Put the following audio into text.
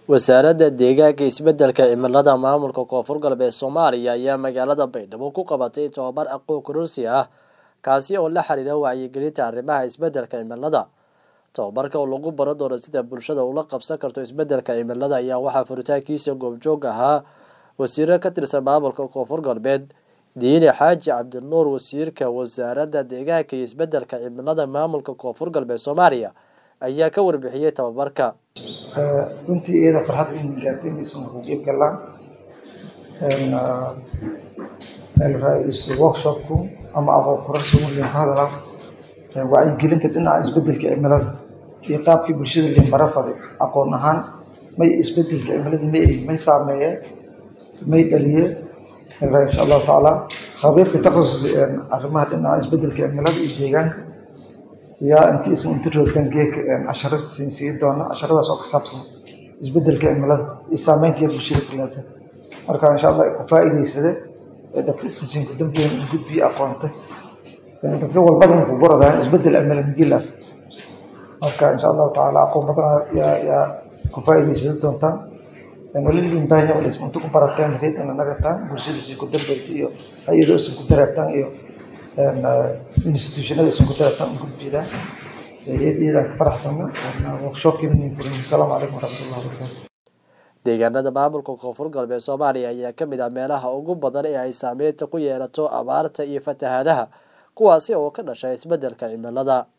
wasaaradda deegaanka isbeddelka cimilada maamulka koonfur galbeed soomaaliya ayaa magaalada baydhabo ku qabatay tobabar aqoon kororsi ah kaasi oo la xiriira wacyigelinta arrimaha isbeddelka cimilada tobabarka oo lagu baran doono sida bulshada ula qabsan karto isbeddelka cimilada ayaa waxaa furitaankiisa goobjoog ahaa wasiiro ka tirsan maamulka koonfur galbeed diine xaaji cabdinuur wasiirka wasaaradda deegaanka iyo isbeddelka cimilada maamulka koonfur galbeed soomaaliya ayaa ka warbixiyey tababarka runtii iyada farxad weyn gaartay inaysan ku qeyb galaan workshopku ama aqoon kororsi markaan ka hadalaa wacyigelinta dhinaca isbeddelka cimilada iyo qaabkii bulshada liin bara faday aqoon ahaan may isbeddelka cimilada may may saameeye may dhaliye insha allahu tacaala khabiirka takhasus arrimaha dhinaca isbeddelka cimilada iyo deegaanka yaa inti isan inta roogtaan geeka casharo siin sii doona casharadaas oo ka saabsan isbeddelka cimilada iyo saameynta bulshada ku leedahay marka insha allah ku faa'iidaysade dadka isasiinku dambiyan in gudbiyo aqoonta dadka walbada ku baradaan isbeddel cimilo migila marka insha allahu tacaala aqoon badan yaa yaa ku faa'iidaysada doontaan wali limbahanya wali inta ku barataan reedan nagataan bulshada sii ku dambayta iyo hay-ado isan ku dareertaan iyo institutionada isan ku dareertaan u gudbiyadaan iyadaan ka faraxsana workshopkii furin asalaamu calaykum waraxmatullahi wabarakatu deegaanada maamulka koonfur galbeed soomaaliya ayaa ka mid ah meelaha ugu badan ee ay saameynta ku yeelato abaarta iyo fatahaadaha kuwaasi oo ka dhashay isbeddelka cimilada